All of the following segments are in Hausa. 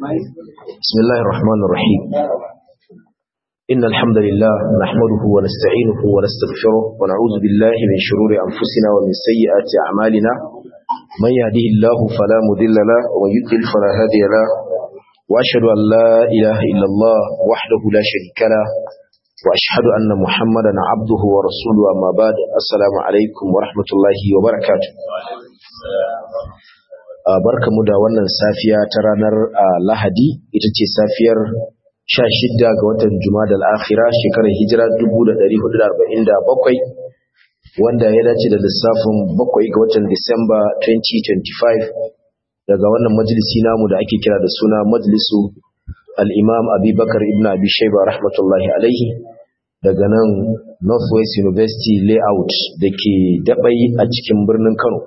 بسم الله الرحمن الرحيم إن الحمد لله نحمده ونستعينه ونستغفره ونعوذ بالله من شرور أنفسنا ومن سيئات أعمالنا من يهده الله فلا مضل له ومن يضلل فلا هادي له وأشهد أن لا إله إلا الله وحده لا شريك له وأشهد أن محمدا عبده ورسوله أما بعد السلام عليكم ورحمة الله وبركاته barkamu da wannan safiya ta ranar Lahadi ita ce safiyar 16 ga watan Jumadal Akhira shekarar Hijira 1447 wanda ya dace da lissafin 7 ga watan Disamba 2025 daga wannan majalisi namu da ake kira da suna Majlisu Al-Imam Abi Bakar ibn Abi Shayba rahmatullahi alaihi daga nan Northwest University Layout da ke dabai a cikin birnin Kano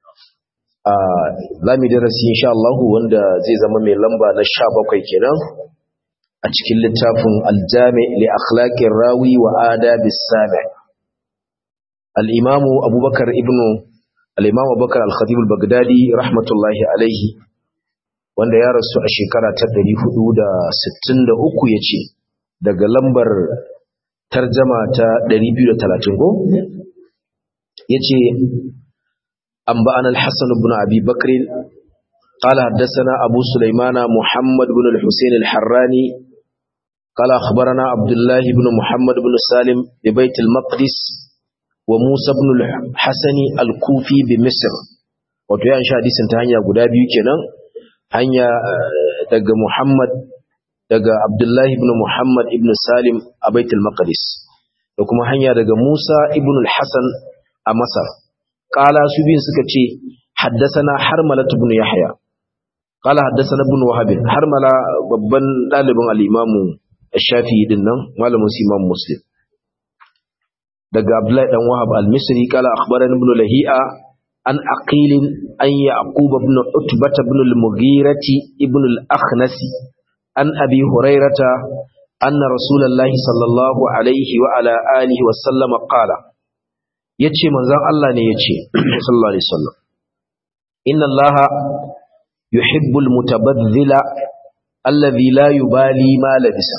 za mu darasi insha Allah wanda zai zama mai lamba na sha bakwai kenan a cikin littafin aljami li akhlaqir rawi wa adabis sami al-imam abubakar ibn al-imam abubakar al-khatib al-baghdadi rahmatullahi alaihi wanda ya rasu a shekara ta 463 yace daga lambar tarjama ta 230 go yace أنبأنا الحسن بن أبي بكر قال حدثنا أبو سليمان محمد بن الحسين الحراني قال أخبرنا عبد الله بن محمد بن سالم ببيت المقدس وموسى بن الحسن الكوفي بمصر wato ya sha hadisin ta hanya guda biyu kenan hanya daga Muhammad daga Abdullahi ibn Muhammad ibn Salim a Baitul Maqdis da kuma hanya daga Musa ibn al-Hasan a Masar qala su biyun suka ce haddasana harmala ibn yahya qala haddasana ibn wahab harmala babban dalibin al-imamu ash-shafi'i din nan malamin imam muslim daga abdullahi dan wahab al-misri qala akhbarana ibn lahi'a an aqil an yaqub ibn utbah ibn al-mughirati ibn al-akhnasi an abi hurairata anna rasulullahi sallallahu alaihi wa ala alihi wa sallama qala yace manzon Allah ne yace sallallahu alaihi wasallam inna Allah yuhibbul mutabadhdhila alladhi la yubali ma labisa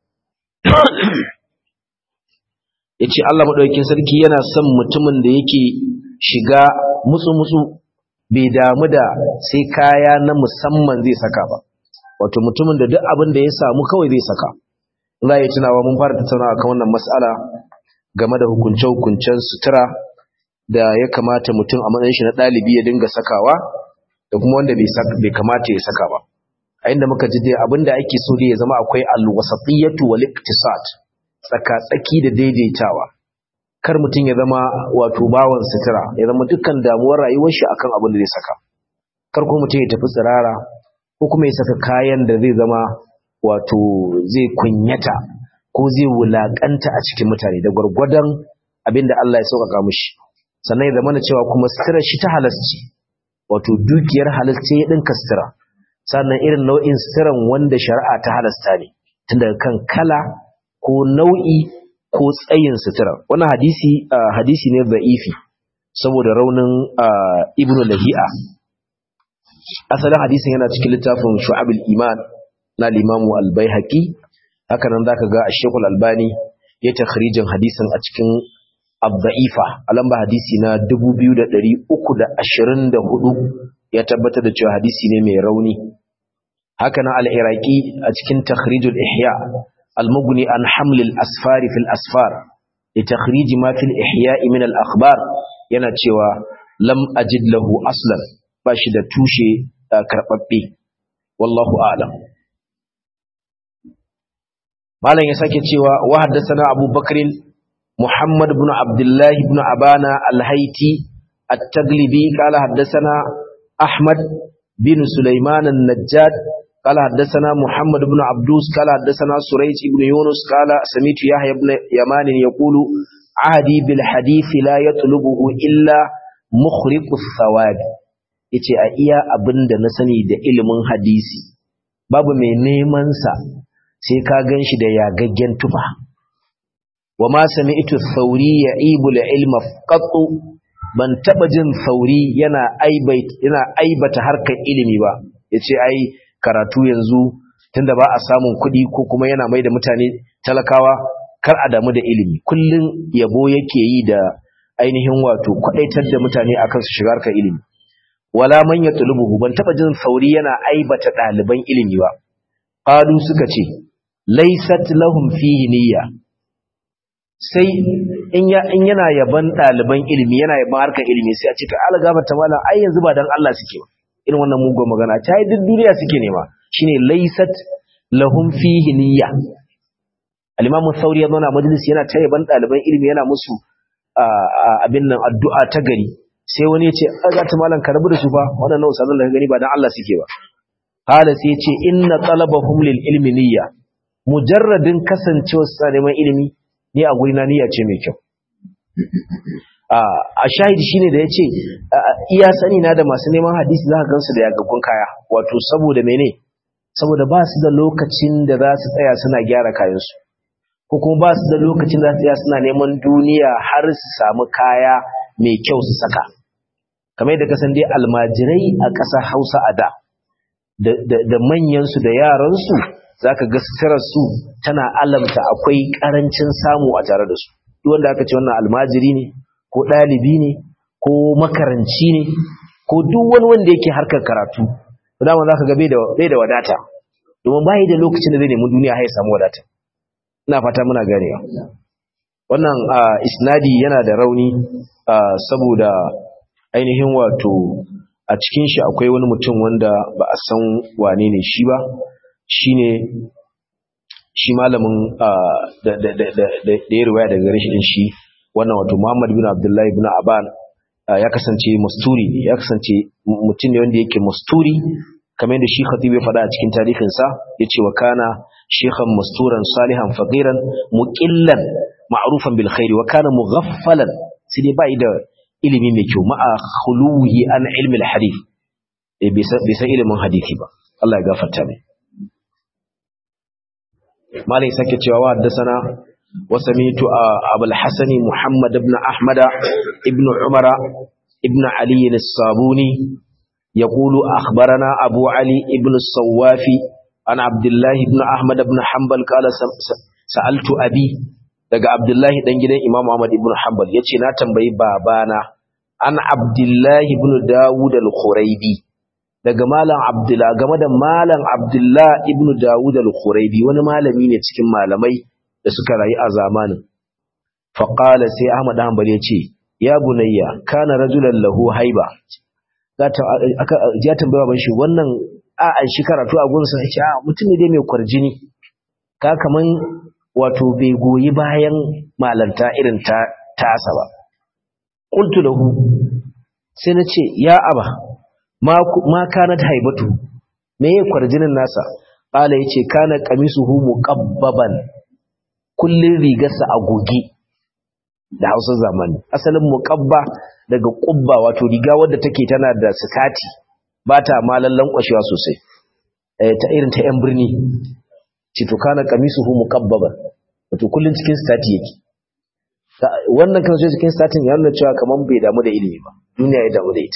yace Allah madaukakin sarki yana son mutumin da yake shiga mutsu mutsu bai damu da sai kaya na musamman zai saka ba wato mutumin da duk abin da ya samu kawai zai saka za ya tunawa mun fara tattaunawa kan wannan mas'ala game da hukunce-hukuncen sutura da ya kamata mutum a matsayin shi na ɗalibi ya dinga sakawa da kuma wanda bai kamata ya saka ba a inda muka ji dai abinda ake so dai ya zama akwai alwasatiyatu wal iktisad tsaka tsaki da daidaitawa kar mutum ya zama wato bawan sutura ya zama dukkan damuwar rayuwar shi akan abin da zai saka kar kuma mutum ya tafi tsirara ko kuma ya saka kayan da zai zama wato zai kunyata ko zai wulakanta a cikin mutane da gwargwadon abin da Allah ya sauƙaƙa mishi sannan ya zama da cewa kuma sutura shi ta halasci wato dukiyar halasce ya ɗinka sutura sannan irin nau'in suturan wanda shari'a ta halasta ne tun daga kan kala ko nau'i ko tsayin sutura wannan hadisi hadisi ne za'ifi saboda raunin ibnu lahi'a asalin hadisin yana cikin littafin shu'abul iman na limamu al-baihaqi haka nan zaka ga Sheikh Al-Albani ya takhrijin hadisin a cikin Abda'ifa a lamba hadisi na 2324 ya tabbatar da cewa hadisi ne mai rauni haka nan Al-Iraqi a cikin Takhrijul Ihya Al-Mughni an Haml al-Asfar fi al-Asfar li takhrij ma fi al-Ihya min al-akhbar yana cewa lam ajid lahu aslan ba shi da tushe karbabbe wallahu a'lam malam ya sake cewa wa haddathana Abu Bakr Muhammad ibn Abdullah ibn Abana al-Haiti at-Taglibi qala haddathana Ahmad bin Sulaiman an-Najjad qala haddathana Muhammad ibn Abdus qala haddathana Surayj ibn Yunus qala sami'tu Yahya ibn Yaman yaqulu ahdi bil hadith la yatlubuhu illa mukhriqu thawab yace a iya abinda na sani da ilimin hadisi babu mai neman sa sai ka gan shi da yagaggen tufa wa ma sami'tu thauri ya'ibu ilma qattu ban taba jin thauri yana aibata yana aibata harkar ilimi ba yace ai karatu yanzu tunda ba a samun kuɗi ko kuma yana mai da mutane talakawa kar a damu da ilimi kullum yabo yake yi da ainihin wato kwadaitar da mutane akan su shigar ka ilimi wala man yatlubuhu ban taba jin sauri yana aibata ɗaliban ilimi ba qalu suka ce laysat lahum fihi niyya sai in ya in yana yaban ɗaliban ilimi yana yaban harkar ilimi sai a ce ka algaba ta malam ai yanzu ba dan Allah suke ba irin wannan mugun magana ta yi duk duniya suke nema shine laysat lahum fihi niyya al-imam Thawri ya zauna majalisi yana ta yaban ɗaliban ilimi yana musu abin nan addu'a ta gari sai wani ya ce aga ta malam ka rabu da su fa waɗannan usalan da ka gani ba dan Allah suke ba hala sai ya ce inna talabahum lil ilmi niyya mujarradin kasancewa su neman ilimi ni a guri na niyya ce mai kyau a shahidi shine da ya ce iya sani na da masu neman hadisi za ka gansu da yagaggun kaya wato saboda mene saboda ba su da lokacin da za su tsaya suna gyara kayansu ko kuma ba su da lokacin da za su tsaya suna neman duniya har su samu kaya mai kyau su saka kamar yadda kasan dai almajirai a ƙasar hausa a da da manyansu da yaransu za ka ga su tana alamta akwai ƙarancin samu a tare da su duk wanda aka ce wannan almajiri ne ko ɗalibi ne ko makaranci ne ko duk wani wanda yake harkar karatu dama za ka ga bai da wadata domin bayi da lokacin da zai nemi duniya ya samu wadata ina fata muna ganewa wannan isnadi yana da rauni saboda ainihin wato a cikin shi akwai wani mutum wanda ba a san wane ne shi ba shine shi malamin da ya riwaya daga gare shi din shi wannan wato Muhammad bin Abdullahi bin Aban ya kasance musturi ne ya kasance mutum ne wanda yake musturi kamar yadda shi Khatib ya faɗa a cikin tarihin sa yace wa kana shaykhan musturan salihan faqiran muqillan ma'rufan bil khair wa kana mughaffalan sai dai bai da ilimi mai kyau ma'a khuluhi an ilmi al hadith bai san ilimin hadisi ba Allah ya gafarta mai malai sake cewa wa haddasana wa samitu abul hasani muhammad ibn ahmad ibn umara ibn ali as-sabuni yaqulu akhbarana abu ali ibn as-sawafi an abdullah ibn ahmad ibn hanbal qala sa'altu abi daga abdullahi dan gidan imam ahmad ibn hanbal yace na tambayi babana an abdullahi ibn dawud al-khuraibi daga malam abdullah game da malam abdullah ibn dawud al-khuraibi wani malami ne cikin malamai da suka rayu a zamanin faqala sai ahmad hanbal ya ce ya bunayya kana rajulan lahu haiba ya tambaya ban shi wannan a an shi karatu a gunsa ya ce a mutum ne dai mai kwarjini ka kaman wato bai goyi bayan malanta irin ta tasa ba qultu lahu sai na ce ya aba ma kanat haibatu me ya kwarjinin nasa qala yace kana qamisuhu muqabbaban kullun rigarsa a goge da Hausa zamani asalin muqabba daga qubba wato riga wadda take tana da sikati ba ta malallan kwashewa sosai eh ta irin ta yan birni ce to kana qamisuhu muqabbaban wato kullun cikin stati yake wannan kan so cikin statin ya nuna cewa kaman bai damu da ilimi ba duniya ya damu da ita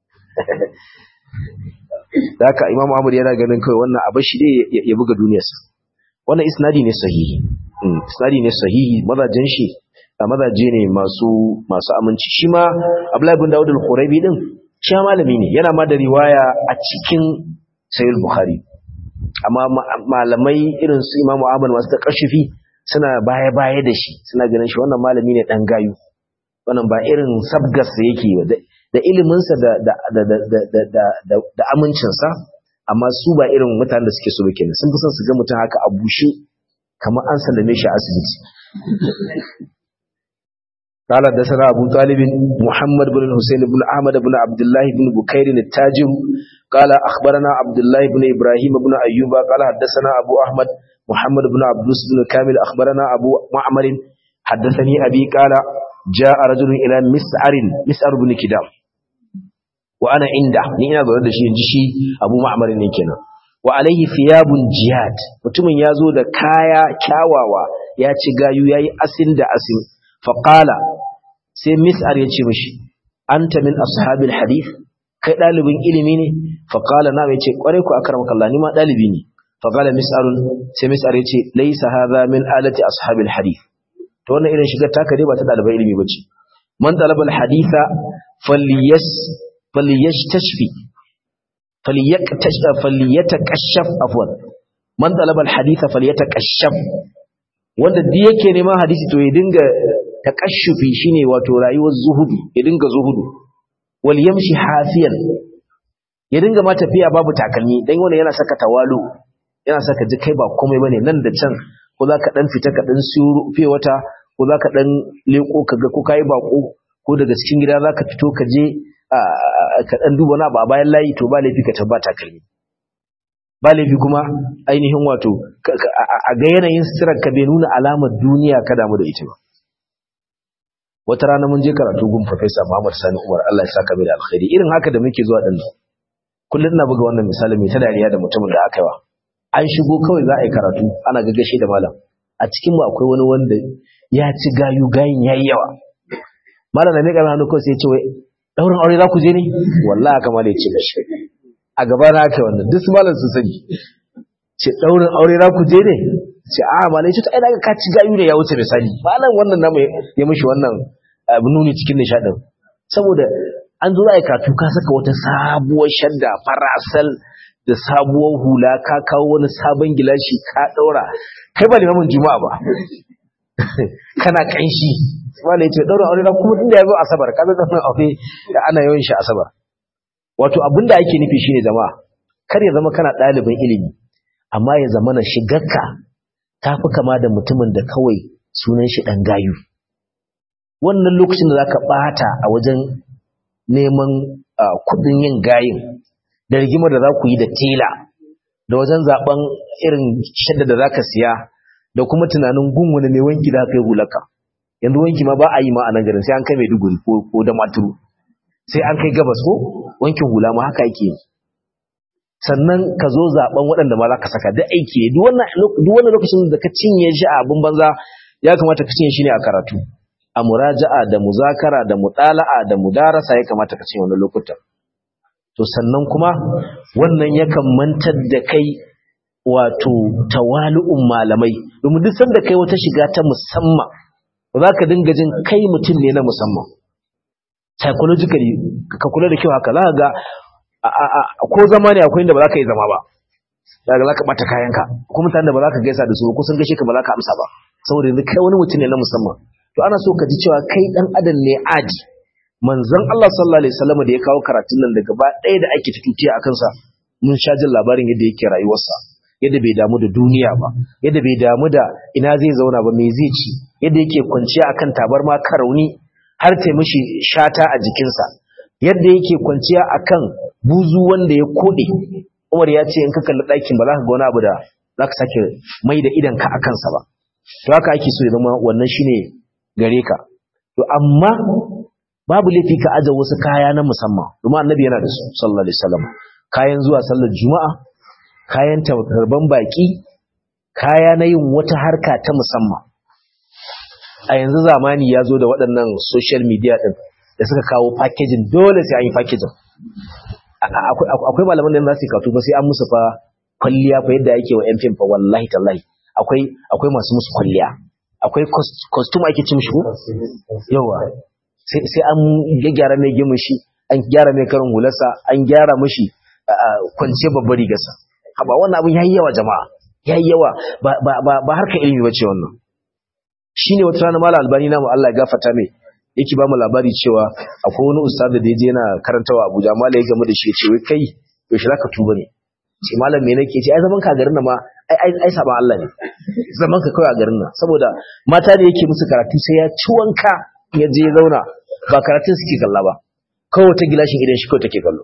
da haka imam ahmad yana ganin kawai wannan abin shi dai ya buga duniyarsa wannan isnadi ne sahihi isnadi ne sahihi mazajen shi a mazaje ne masu masu aminci shi ma abdullahi bin dawud al-khuraibi din shi ma malami ne yana ma da riwaya a cikin sahih bukhari amma malamai irin su imam ahmad masu da kashifi suna baya baya da shi suna ganin shi wannan malami ne dan gayu wannan ba irin sabgas yake ba da iliminsa da amincinsa amma su ba irin mutanen da suke so ba kenan sun fi son su ga mutum haka a bushe kamar an sallame shi a asibiti قال حدثنا أبو طالب محمد بن الحسين بن أحمد بن عبد الله بن بكير التاجر قال أخبرنا عبد الله بن إبراهيم بن أيوب قال حدثنا أبو أحمد محمد بن عبدوس بن كامل أخبرنا أبو معمر حدثني أبي قال جاء رجل إلى مسعر مسعر بن كدام wa ana inda ni ina zaune da shi inji shi Abu Ma'mar ne kenan wa alaihi thiyabun jihad mutumin ya zo da kaya kyawawa ya ci gayu yayi asin da asin fa qala sai mis'ar ya ce mishi anta min ashabil hadith kai dalibin ilimi ne fa qala na yace kware ku akramaka Allah ni ma dalibi ne fa qala mis'arun sai mis'ar yace laysa hadha min alati ashabil hadith to wannan irin shigar taka dai ba ta dalibai ilimi bace man talaba al haditha falyas falyastashfi falyaktash falyatakashaf afwan man talaba al haditha falyatakashaf wanda duk yake neman hadisi to ya dinga takashufi shine wato rayuwar zuhudu ya dinga zuhudu wal yamshi hafiyan ya dinga ma tafiya babu takalmi dan wannan yana saka tawalu yana saka ji kai ba komai bane nan da can ko zaka dan fita ka dan siyo fiye wata ko zaka dan leko kaga ko kai bako ko daga cikin gida zaka fito ka je ka dan duba na ba bayan layi to ba laifi ka tabbata takalmi ba laifi kuma ainihin wato a ga yanayin sitirar ka bai nuna alamar duniya ka damu da ita ba wata rana mun je karatu gun Professor Muhammad Sani Umar Allah ya saka mai da alkhairi irin haka da muke zuwa din kullum ina buga wannan misali mai ta dariya da mutumin da aka yi wa an shigo kawai za a yi karatu ana gaggashe da malam a cikin mu akwai wani wanda ya ci gayu gayin yayi yawa malam da ne karama hannu kawai sai ya ce wai daurin aure za ku je ne wallahi haka ma da ya ce gashi a gaba na aka wannan duk malam sun sani ce daurin aure za ku je ne ce a malai ce ta ai daga ka ci gayu ne ya wuce misali malam wannan namu ya mishi wannan nuni cikin nishadin saboda an zo ai katu ka saka wata sabuwar shadda farasal da sabuwar hula ka kawo wani sabon gilashi ka daura kai ba limamin juma'a ba kana kanshi malai ce daurin aure na kuma inda ya zo asabar ka zo daurin aure da ana yawan shi asabar wato abinda ake nufi shine jama'a kar ya zama kana ɗalibin ilimi amma ya zama na shigarka ta fi kama da mutumin da kawai sunan shi ɗan gayu wannan lokacin da za ka ɓata a wajen neman kuɗin yin gayin da rigimar da za ku yi da tela da wajen zaɓen irin shadda da za ka siya da kuma tunanin gun wani ne wanki da kai hulaka yanzu wanki ma ba a yi ma a nan garin sai an kai maiduguri ko da maturu sai an kai gabas ko wankin hula ma haka yake sannan ka zo zaben waɗanda ma za ka saka duk aiki duk wannan lokacin da ka cinye shi a abin banza ya kamata ka cinye shi ne a karatu a muraja'a da muzakara da mutala'a da mudarasa ya kamata ka cinye wannan lokutan to sannan kuma wannan yakan mantar da kai wato tawali'un malamai domin duk sanda kai wata shiga ta musamman ba za ka dinga jin kai mutum ne na musamman psychologically ka kula da kyau haka za ka ga ko zama ne akwai inda ba za ka yi zama ba daga za ka ɓata kayanka ko mutane da ba za ka gaisa da su ko sun gaishe ka ba za ka amsa ba saboda yanzu kai wani mutum ne na musamman to ana so ka ji cewa kai dan adam ne aji manzon Allah sallallahu alaihi wasallam da ya kawo karatun nan da gaba ɗaya da ake tututiya a kansa mun sha jin labarin yadda yake rayuwarsa yadda bai damu da duniya ba yadda bai damu da ina zai zauna ba me zai ci yadda yake kwanciya akan tabarma karauni har ta mishi shata a jikinsa yadda yake kwanciya akan buzu wanda ya kode Umar ya ce in ka kalli ɗakin ba za ka ga wani abu da za ka sake mai da idan ka a kansa ba to haka ake so ya zama wannan shine gare ka to amma babu laifi ka aje wasu kaya na musamman domin annabi yana da su sallallahu alaihi wasallam kayan zuwa sallar juma'a kayan tarban baki kaya na yin wata harka ta musamman a yanzu zamani ya zo da waɗannan social media ɗin da suka kawo packaging dole sai an yi packaging akwai malaman da za su yi katu ba sai an musu fa kwalliya fa yadda ake wa yan fim fa wallahi tallahi akwai akwai masu musu kwalliya akwai costume ake cin shi ko yawa sai sai an gyara mai gimin shi an gyara mai karin hularsa an gyara mishi kwance babbar rigarsa haba wannan abin yayi yawa jama'a yayi yawa ba ba ba harkar ilimi bace wannan shine wata rana mallam albani namu Allah ya gafarta mai yake ba mu labari cewa akwai wani ustad da yaje yana karantawa Abuja mallam ya gamu da shi ya ce wai kai yaushe zaka tuba ne ce malam me nake ce ai zaman ka garin nan ma ai ai ai saban Allah ne zaman ka kawai a garin nan saboda mata da yake musu karatu sai ya ci wanka ya je ya zauna ba karatun suke kalla ba kawai ta gilashin idan shi kawai take kallo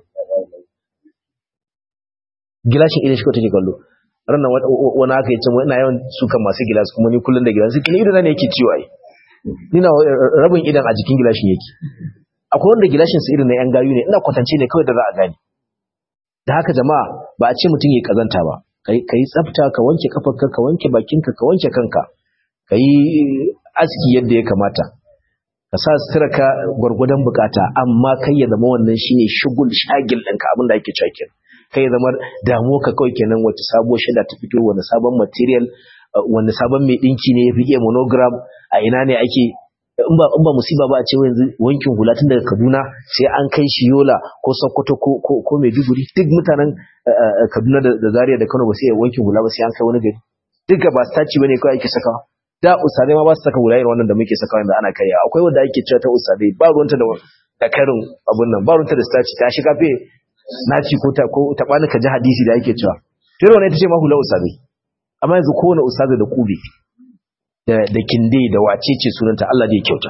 gilashin idan shi kawai take kallo ranar wani aka yi cin ina yawan sukan masu gilas kuma ni kullum da gilas kini idan ne yake ciwo ai nina rabin idan a jikin gilashin yake akwai wanda gilashin su irin na yan gayu ne ina kwatance ne kawai da za a gane da haka jama'a ba a ce mutum ya kazanta ba ka yi tsafta ka wanke kafarka ka wanke bakinka ka wanke kanka ka yi aski yadda ya kamata ka sa sutura ka gwargwadon bukata amma kai ya zama wannan shine shugul shagil ɗinka abin da ake cewa kai zama damuwa ka kawai kenan wacce sabuwar shida ta fito wani sabon material wani sabon mai dinki ne ya fi iya monogram a ina ne ake in ba in ba musiba ba a ce yanzu wankin hula tun daga Kaduna sai an kai shi Yola ko Sokoto ko ko, ko Maiduguri duk mutanen Kaduna da, da Zaria da Kano ba sai wankin hula ba sai an kai wani gari duka ba staci bane kawai ake sakawa da usadai ma ba su saka hula irin wannan da muke sakawa yanzu ana kai akwai wanda ake cewa ta usadai ba ruwanta da da karin abun nan ba ruwanta da staci ta shiga fe naci ko ta ko ta bani ka ji hadisi da ake cewa to wannan ita ce ma hula usadai amma yanzu kowane usadai da kube da da kinde da wacece sunanta Allah da ya kyauta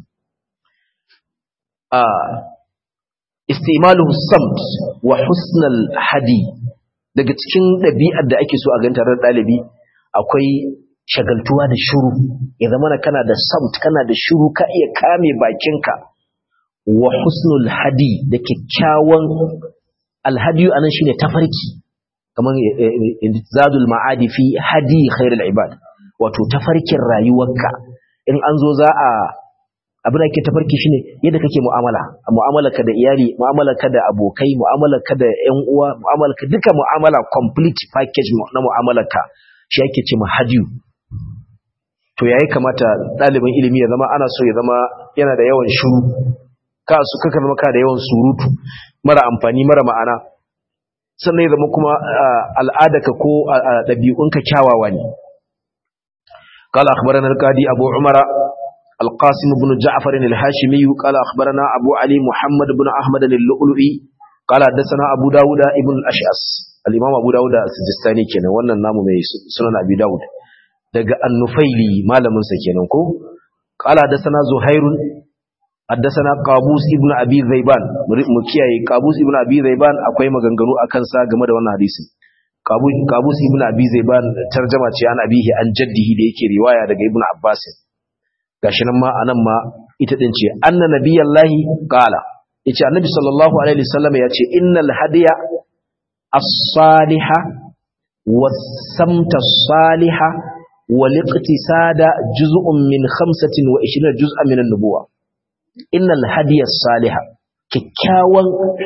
a istimaluhu samt wa husnal hadi daga cikin ɗabi'ar da ake so a ganta ran ɗalibi akwai shagaltuwa da shuru ya zama kana da samt kana da shuru ka iya kame bakinka wa husnul hadi da kyakkyawan alhadiyu anan shine tafarki kamar zadul ma'adi fi hadi khairul ibad wato tafarkin rayuwarka in an zo za a abin da ke tafarki shine yadda kake mu'amala mu'amalarka da iyali mu'amalarka da abokai mu'amalarka da ƴan uwa mu'amalarka duka mu'amala complete package na mu'amalarka shi ake ce hadiyu to yayi kamata ɗalibin ilimi ya zama ana so ya zama yana da yawan shuru ka su kaka zama ka da yawan surutu mara amfani mara ma'ana sannan ya zama kuma al'adarka ko ɗabi'unka kyawawa ne قال أخبرنا القاضي أبو عمر القاسم بن جعفر الهاشمي قال أخبرنا أبو علي محمد بن أحمد اللؤلؤي قال حدثنا أبو داود ابن الأشعث الإمام أبو داود السجستاني كان وانا نام من سنن أبي داود دقى النفيلي ما لم سكينه قال حدثنا زهير حدثنا قابوس ابن أبي ذيبان مكياي قابوس ابن أبي ذيبان أقوي مغنغنو أكنسا game da wannan hadisin kabus ibn abi zaiban tarjama ce an abihi an jaddihi da yake riwaya daga ibn abbas gashi nan ma anan ma ita din ce anna nabiyallahi qala yace annabi sallallahu alaihi wasallam yace innal hadiya as-saliha was-samta as-saliha wal-iqtisada juz'un min 25 juz'an min an-nubuwa innal hadiya as-saliha kikkiawan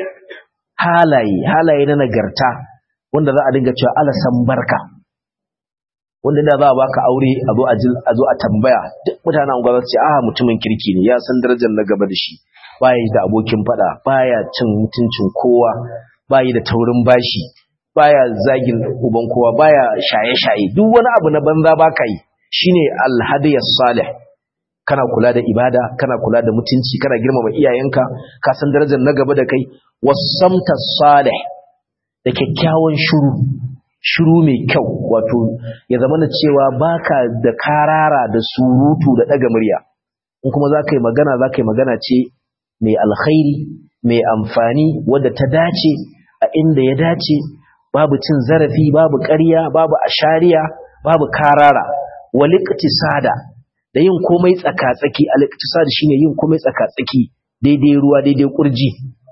halaye halaye na nagarta wanda za a dinga cewa alasan barka wanda da za a baka aure a zo a tambaya duk mutanen unguwa su ce ah mutumin kirki ne ya san darajar na gaba da shi baya da abokin fada baya cin mutuncin kowa baya da taurin bashi baya zagin uban kowa baya shaye-shaye duk wani abu na banza baka yi shine alhadiyas salih kana kula da ibada kana kula da mutunci kana girmama iyayenka ka san darajar na gaba da kai wasamta salih da kyakkyawan shuru shuru mai kyau wato ya zama na cewa baka da karara da surutu da daga murya in kuma za ka yi magana za ka yi magana ce mai alkhairi mai amfani wadda ta dace a inda ya dace babu cin zarafi babu ƙarya babu ashariya babu karara waliktisada da yin komai tsaka-tsaki aliktisada shine yin komai tsaka-tsaki daidai ruwa daidai kurji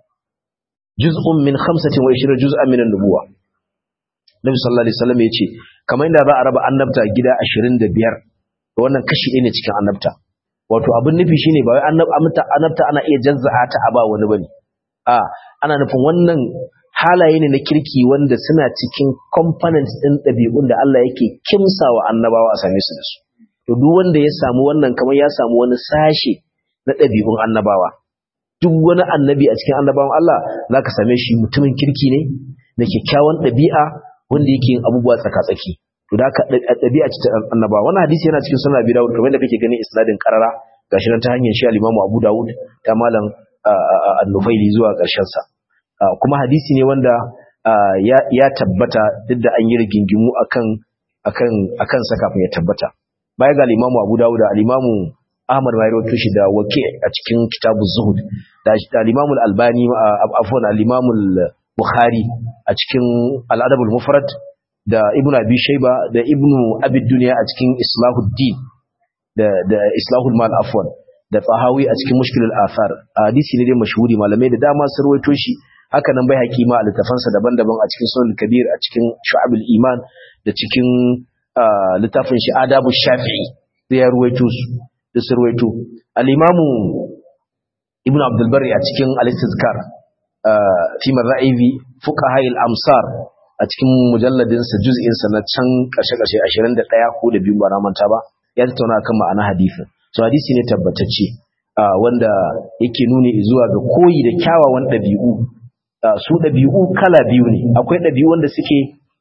juz'un min 25 juz'an min an-nubuwa Nabi sallallahu alaihi wasallam yace kamar inda za a raba annabta gida 25 to wannan kashi ɗaya ne cikin annabta wato abin nufi shine ba wai annabta annabta ana iya jazza'a ta aba wani bane a ana nufin wannan halaye ne na kirki wanda suna cikin components din ɗabi'un da Allah yake kimsawa annabawa a same su da su to duk wanda ya samu wannan kamar ya samu wani sashe na ɗabi'un annabawa duk wani annabi a cikin annabawan Allah za ka same shi mutumin kirki ne da kyakkyawan ɗabi'a wanda yake yin abubuwa tsaka-tsaki to da ka ɗabi'a ce ta annabawa wannan hadisi yana cikin sunan Abi Dawud kamar da kake ganin isnadin karara gashi nan ta hanyar shi al-Imam Abu Dawud ta malam An-Nufaili zuwa ƙarshen sa kuma hadisi ne wanda ya tabbata duk da an yi rigingimu akan akan akan sa kafin ya tabbata baya ga al-Imam Abu Dawud da al-Imam Ahmad ma rawaito shi da wake a cikin kitabu Zuhud da al-Imam al-Albani afwan al-Imam al-Bukhari a cikin al-Adab al-Mufrad da Ibn Abi Shayba da Ibn Abi Dunya a cikin Islahuddin da da Islahul Mal afwan da Tahawi a cikin Mushkil al-Athar hadisi ne dai mashhuri malamai da dama sun rawaito shi haka nan bai hakima a littafansa daban-daban a cikin Sunan Kabir a cikin Shu'abul Iman da cikin littafin shi Adabu Shafi'i da ya ruwaito su da su ruwaito al-imamu ibn abdul bari a cikin al-istizkar fi marra'ibi fuqaha al-amsar a cikin mujalladin sa juz'in sa na can kashe kashe 21 ko da biyu ba na manta ba ya tattauna kan ma'ana hadisin so hadisi ne tabbatacce wanda yake nuni zuwa ga koyi da kyawawan ɗabi'u su ɗabi'u kala biyu ne akwai ɗabi'u wanda suke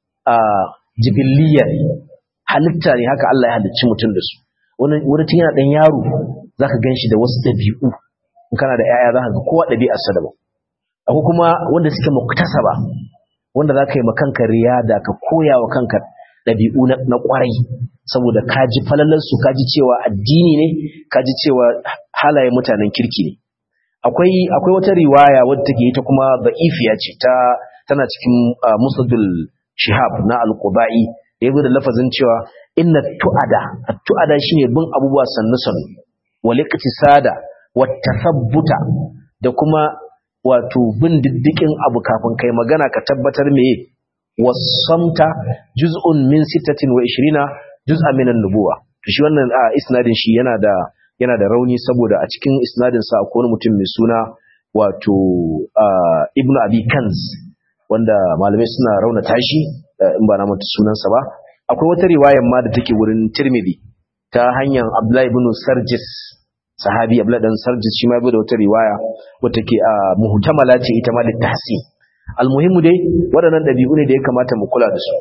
jibiliya halitta ne haka Allah ya halicci mutum da su wani tun yana ɗan yaro za ka gan shi da wasu ɗabi'u in kana da ‘ya'ya za ka ga kowa ɗabi'arsa daban akwai kuma wanda suke muktasaba wanda za ka yi makanka riyada ka koya wa kanka ɗabi'u na ƙwarai saboda ka ji falalarsu ka ji cewa addini ne ka ji cewa halayen mutanen kirki ne akwai akwai wata riwaya wadda take ita kuma da'ifiya ce ta tana cikin musnadul shihab na al-qubai da yazo da lafazin cewa inna tu'ada at-tu'ada shine bin abubuwa sannu sannu wal iqtisada wat tathabbuta da kuma wato bin diddikin abu kafin kai magana ka tabbatar meye wasamta juz'un min 26 juz'an min an-nubuwa to shi wannan isnadin shi yana da yana da rauni saboda a cikin isnadin sa akwai mutum mai suna wato ibnu abi kanz wanda malamai suna raunata shi in ba na manta sunansa ba akwai wata riwayar ma da take wurin tirmidhi ta hanyar abdullahi ibn sarjis sahabi abdullahi dan sarjis shi ma ya da wata riwaya wata ke muhtamala ce ita ma da tahsin almuhimmu dai waɗannan ɗabi'u ne da ya kamata mu kula da su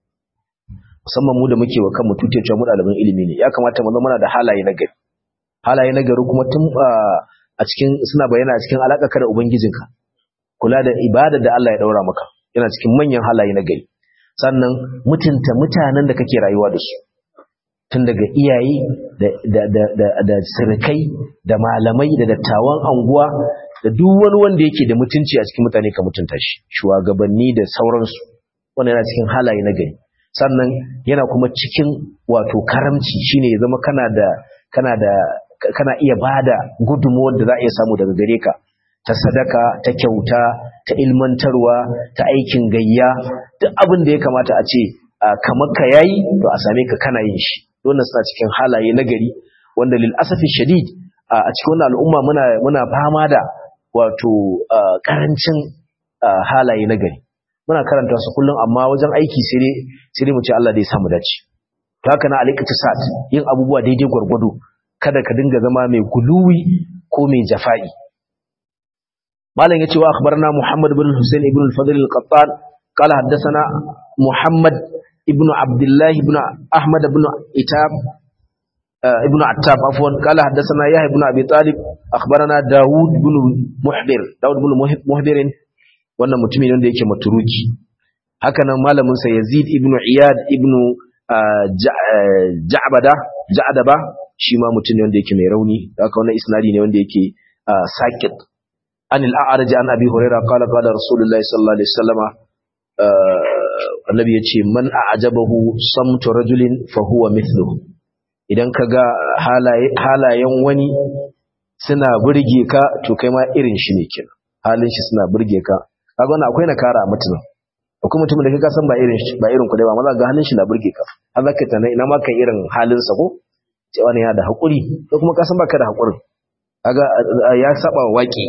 musamman mu da muke wa kanmu tuce cewa mu ɗaliban ilimi ne ya kamata mu zama da halaye na gari halaye na gari kuma tun a cikin suna bayyana a cikin alaƙa da ubangijinka kula da ibada da Allah ya daura maka yana cikin manyan halaye na gari sannan mutunta mutanen da kake rayuwa da su tun daga iyaye da da da da sirkai da malamai da dattawan anguwa da duk wani wanda yake da mutunci a cikin mutane ka mutunta shi shugabanni da sauransu wannan yana cikin halaye na gari sannan yana kuma cikin wato karamci shine ya zama kana da kana da kana iya bada gudunmuwar da za a iya samu daga gare ka ta sadaka ta kyauta ta ilmantarwa ta aikin gayya duk abin da ya kamata a ce kamar ka yayi to a same ka kana yin shi wannan suna cikin halaye na gari wanda lil asafi shadid a cikin wannan al'umma muna muna fama da wato karancin halaye na gari muna karanta su kullum amma wajen aiki sai dai sai dai mu ce Allah dai ya samu dace to haka na al-iqtisad yin abubuwa daidai gwargwado kada ka dinga zama mai guluwi ko mai jafa'i malam yace wa akhbarna Muhammad ibn Husayn ibn al-Fadl al-Qattan qala haddathana Muhammad ibn Abdullah ibn Ahmad ibn Itab ibn Attab afwan qala haddathana Yahya ibn Abi Talib akhbarana Dawud ibn Muhdir Dawud ibn Muhdir wannan mutumin wanda yake maturuki haka nan malamin sa Yazid ibn Iyad ibn Ja'bada Ja'daba shi ma mutum ne wanda yake mai rauni haka wannan isnadi ne wanda yake sakit an al-a'raj an abi hurairah qala qala rasulullahi sallallahu alaihi wasallama annabi yace man a'jabahu samtu rajulin fa huwa mithluhu idan kaga halaye halayen wani suna burge ka to kai ma irin shi ne kenan halin shi suna burge ka kaga wannan akwai nakara a mutum akwai mutumin da kai san ba irin ba irin ku dai ba maza ga halin shi na burge ka har zaka tana ina ma kan irin halin sa ko ce wani ya da haƙuri ko kuma ka san baka da haƙurin kaga ya saba wa waki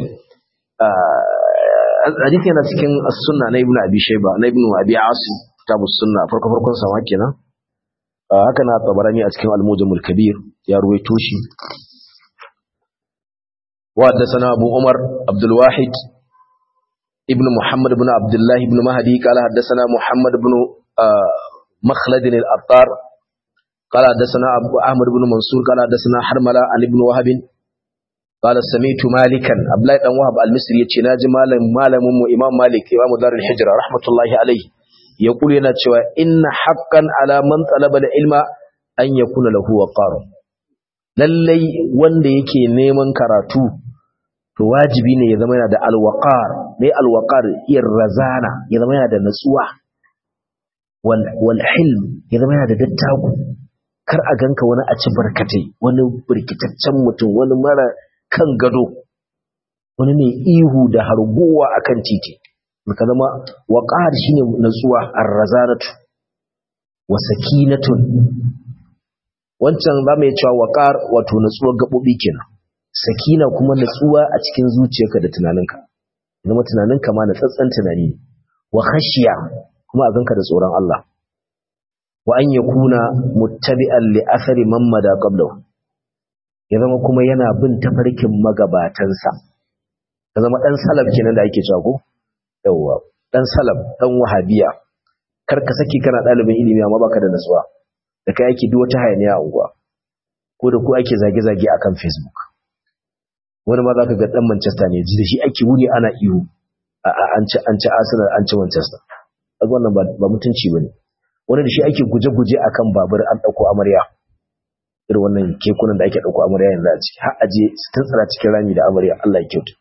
hadisi yana cikin as-sunna na ibnu abi shayba na ibnu abi asim kitabu sunna farko farkon sa wake nan haka na tabarani a cikin al-mujamul kabir ya ruwaito shi wa haddathana abu umar abdul wahid ibn muhammad ibn abdullah ibn mahdi qala haddathana muhammad ibn makhlad al-attar قال حدثنا أبو أحمد بن منصور قال حدثنا حرملة عن ابن وهب قال سمعت مالكا أبلاي بن وهب المصري يتي ناجي مالم مالم إمام مالك إمام دار الحجرة رحمة الله عليه يقول لنا cewa إن حقا على من طلب العلم أن يكون له وقار lallai wanda yake neman karatu to wajibi ne ya zama yana da alwaqar mai alwaqar iyar razana ya zama yana da natsuwa wal wal hilm ya zama yana da dattaku kar a ganka wani a ci barkatai wani birkitaccen mutum wani mara kan gado wani ne ihu da harguwa akan titi ka zama waqar shine natsuwa ar-razanatu wa sakinatun wancan ba mai cewa waqar wato natsuwar gabobi kenan sakina kuma natsuwa a cikin zuciyarka da tunaninka zama tunanin kama na tsatsan tunani wa khashiya kuma a ganka da tsoron Allah wa an yakuna muttabi'an li athari man mada qablahu ya zama kuma yana bin tafarkin magabatansa ka zama dan salaf kenan da ake cewa ko yawa dan salaf dan wahabiya kar ka saki kana dalibin ilimi amma baka da nasuwa da kai ake duk wata hayaniya a unguwa ko da ku ake zage-zage akan Facebook wani ma zaka ga dan Manchester ne ji da shi ake wuni ana iyo an ci an ci Arsenal an ci Manchester kaga wannan ba mutunci bane wani da shi ake guje-guje akan babur an dauko amarya irin wannan kekunan da ake dauko amarya yanzu a ciki har aje su tantsara cikin rami da amarya Allah ya kyauta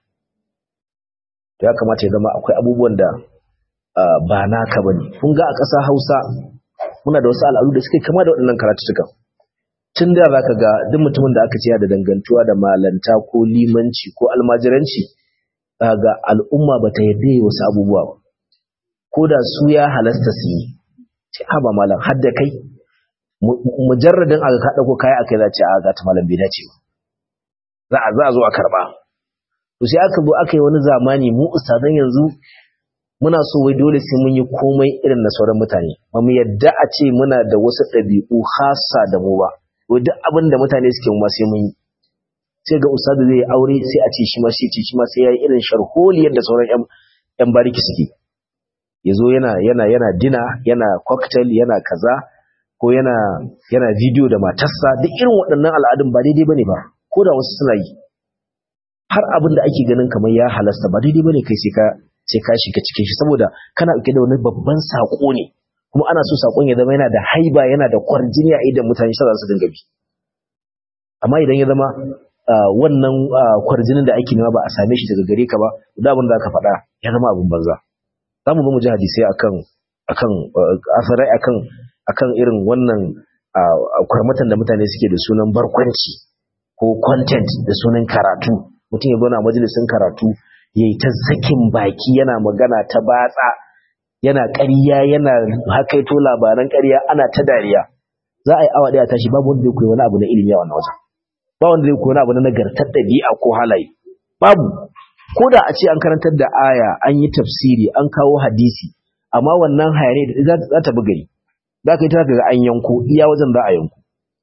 to ya kamata ya zama akwai abubuwan da ba naka bane kun ga a ƙasa Hausa muna da wasu al'adu da suke kama da waɗannan karatutukan tun da zaka ga duk mutumin da aka ce da dangantuwa da malanta ko limanci ko almajiranci ga al'umma bata yarda yi wasu abubuwa ba ko da su ya halasta su yi ce haba malam har da kai mujarradin aka ka dauko kai akai za ce a ga ta malam bai dace ba za a za a zo a karba to sai aka zo aka yi wani zamani mu ustadan yanzu muna so wai dole sai mun yi komai irin na sauran mutane ba mu yadda a ce muna da wasu ɗabi'u khassa da mu ba wai duk abin da mutane suke mu ma sai mun yi sai ga ustadu zai aure sai a ce shi ma sai ce shi ma sai ya yi irin sharholiyar da sauran yan yan bariki suke yazo yana yana yana dina yana cocktail yana kaza ko yana yana video da matarsa duk irin waɗannan al'adun ba daidai bane ba ko da wasu suna yi har abin da ake ganin kamar ya halasta ba daidai bane kai sai ka sai ka shiga cikin shi saboda kana dauke da wani babban sako ne kuma ana so sakon ya zama yana da haiba yana da kwarjini a idan mutane shi za su dinga bi amma idan ya zama wannan kwarjinin da ake nema ba a same shi daga gare ka ba da abin da aka faɗa ya zama abin banza za mu zo mu ji hadisai akan akan asarai akan akan irin wannan kwarmatan da mutane suke da sunan barkwanci ko content da sunan karatu mutum ya zo na majalisin karatu ya yi ta sakin baki yana magana ta batsa yana ƙarya yana hakaito labaran ƙarya ana ta dariya za a yi awa ɗaya tashi babu wanda zai koyi wani abu na ilimi a wannan wajen ba wanda zai koyi wani abu na nagartar ɗabi'a ko halaye babu ko da a ce an karantar da aya an yi tafsiri an kawo hadisi amma wannan hayane da za ta bugari za ka yi ta ga an yanko iya wajen za a yanko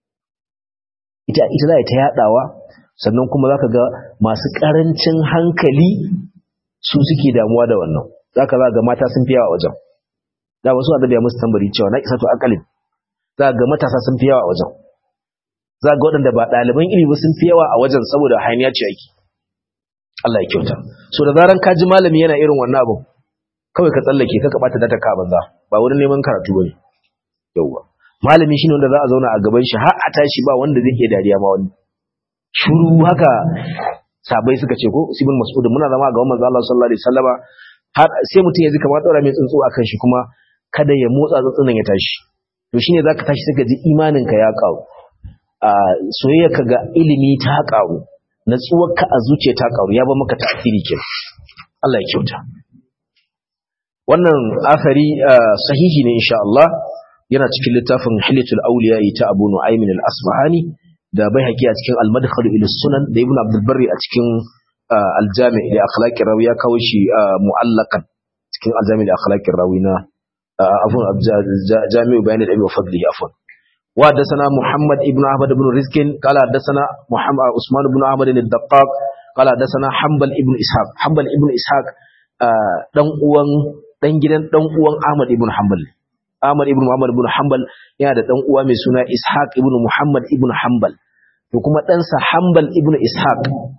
ita ita za ta yaɗawa sannan kuma za ka ga masu ƙarancin hankali su suke damuwa da wannan za ka za ga mata sun fi yawa wajen da wasu a dabiya musu tambari cewa na isa to akalin za ga matasa sun fi yawa a wajen za ga waɗanda ba ɗaliban ilimi sun fi yawa a wajen saboda hanya ce ake Allah ya kyauta so da zaran ka ji malami yana irin wannan abu kawai ka tsallake ka bata data ka banza ba wurin neman karatu bane yauwa malami shine wanda za a zauna a gaban shi har a tashi ba wanda zai iya dariya ma wani shuru haka sabai suka ce ko sibin mas'ud muna zama ga manzo Allah sallallahu alaihi wasallama har sai mutum ya ji kamar daura mai tsuntsu akan shi kuma kada ya motsa tsuntsunan ya tashi to shine zaka tashi saka ji imanin ka ya karu a soyayya ka ga ilimi ta karu natsuwar ka a zuciya ta karu ya ba maka tasiri ke Allah ya kyauta wannan athari sahihi ne insha Allah yana cikin littafin Hilatul Awliya ta Abu Nu'aym al-Asbahani da bai haƙi a cikin al-madkhal ila sunan da ibn abdul barri a cikin al-jami li akhlaqi rawi ya kawo shi mu'allakan cikin al-jami li akhlaqi rawi na afun jami'u bayan al-ilmi wa fadli afun wa hadathana muhammad ibn ahmad ibn rizkin qala hadathana muhammad usman ibn ahmad al-daqqaq qala hadathana hanbal ibn ishaq hanbal ibn ishaq dan uwan dan gidan dan uwan ahmad ibn hanbal Ahmad ibn Muhammad ibn Hanbal yana da dan uwa mai suna Ishaq ibn Muhammad ibn Hanbal to kuma ɗansa Hanbal ibn Ishaq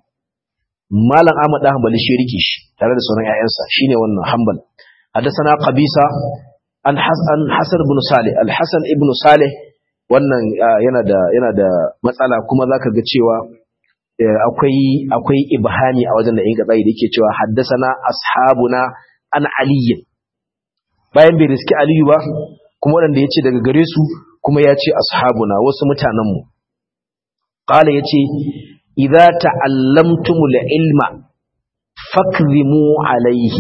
Malam Ahmad dan Hanbali shi rike shi tare da sauran ƴaƴansa shine wannan Hanbal hadathana Qabisa an Hasan Hasan ibn Salih Al-Hasan ibn Salih wannan yana da yana da matsala kuma zaka ga cewa akwai akwai ibhami a wajen da in gatsai da yake cewa haddasana ashabuna an aliyyin bayan bai riski aliyu ba kuma waɗanda ya ce daga gare su kuma ya ce ashabuna wasu mutanenmu ƙala ya ce idza ta'allamtumul ilma fakzimu alaihi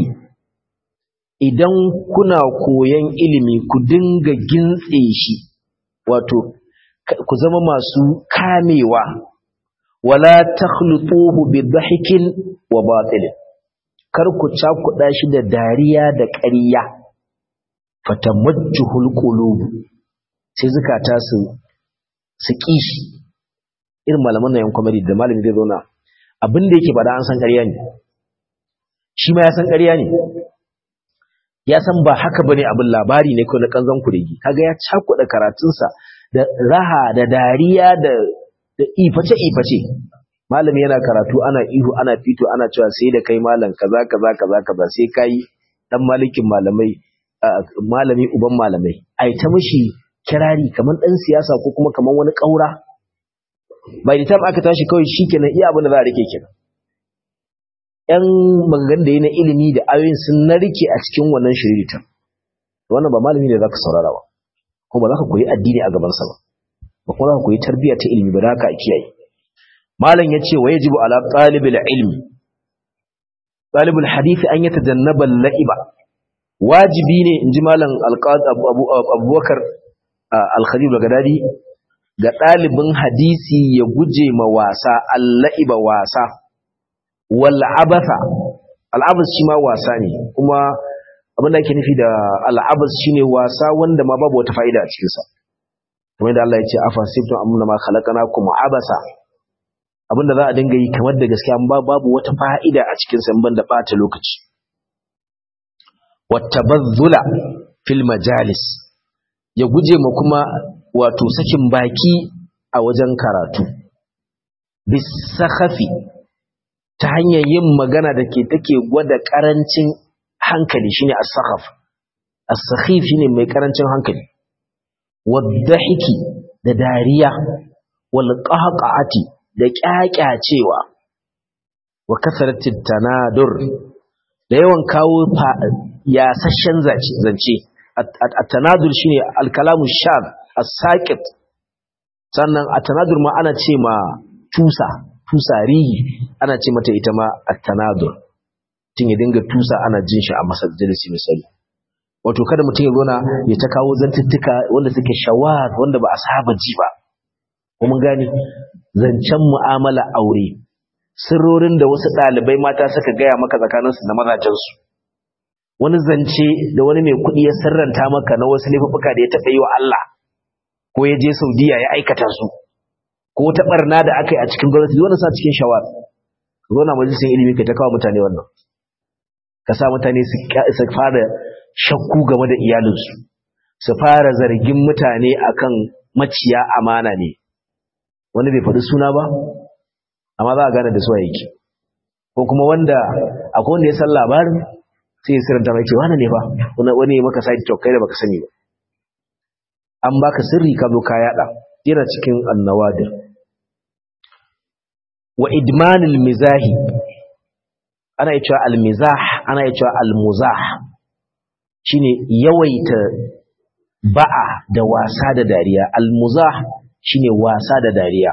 idan kuna koyan ilimi ku dinga gintse shi wato ku zama masu kamewa wala takhlutuhu bi dhahikin wa batil kar ku cakuɗa shi da dariya da ƙarya fatamajjuhul qulub sai zukata su su kishi irin malaman nan yan comedy da malami zai zauna abin da yake faɗa an san ƙarya ne shi ma ya san ƙarya ne ya san ba haka bane abin labari ne ko na kanzon kuregi kaga ya cakuɗa karatunsa da raha da dariya da da iface iface malami yana karatu ana ihu ana fito ana cewa sai da kai malam kaza kaza kaza kaza sai kai dan malikin malamai malami uban malamai ai ta mishi kirari kaman dan siyasa ko kuma kaman wani kaura bai da aka tashi kawai shikenan iya abin da za a rike kenan yan maganganun da yi na ilimi da ayoyin sun narke a cikin wannan shiriritan wannan ba malami ne zaka saurara ba kuma ba za ka koyi addini a gabansa ba ba kuma za ka koyi tarbiyya ta ilimi ba da haka a kiyaye malam ya ce wa yajibu ala ɗalibul ilmi ɗalibul hadisi an yi tajannabal la'iba wajibi ne in ji malam abubakar alkhalil gadadi ga ɗalibin hadisi ya guje ma wasa alla'iba wasa wal abatha al'abas shi ma wasa ne kuma abin da ake nufi da al'abas shine wasa wanda ma babu wata fa'ida a cikinsa kamar da Allah ya ce afa sibtum amna ma khalaqnakum abasa abinda za a dinga yi kamar da gaskiya ba babu wata fa'ida a cikin sa ban da bata lokaci wattabazzula fil majalis ya guje ma kuma wato sakin baki a wajen karatu bisakhafi ta hanyar yin magana da ke take gwada karancin hankali shine as-sakhaf as-sakhif shine mai karancin hankali wadhahiki da dariya wal qahqati da kyakyacewa wa kasaratit tanadur da yawan kawo yasashen zance at-tanadur shine al-kalamu shad as-saqit sannan at-tanadur ma ana ce ma tusa tusa rihi ana ce mata ita ma at-tanadur tun ya dinga tusa ana jin shi a masallaci misali wato kada mutum ya gona ya ta kawo zantuttuka wanda suke shawar wanda ba a saba ji ba kuma gani zancen mu'amala aure sirrorin da wasu ɗalibai mata suka gaya maka tsakaninsu da mazajensu wani zance da wani mai kuɗi ya sirranta maka na wasu laifuka da ya taɓa yi wa Allah ko ya je Saudiya ya aikata su ko ta barna da aka yi a cikin gwamnati wanda sa cikin shawar zo na majalisar ilimi ka ta kawo mutane wannan ka sa mutane su fara shakku game da iyalinsu su fara zargin mutane akan maciya amana ne wani bai faɗi suna ba amma za a gane da suwa yake ko kuma wanda akwai wanda ya san labarin sai ya siranta mai ce wani ne ba wani ya maka side talk kai da baka sani ba an baka sirri ka zo ka yada yana cikin annawadir wa idmanil mizahi ana yi cewa almizah ana yi cewa almuzah shine yawaita ba'a da wasa da dariya almuzah shine wasa da dariya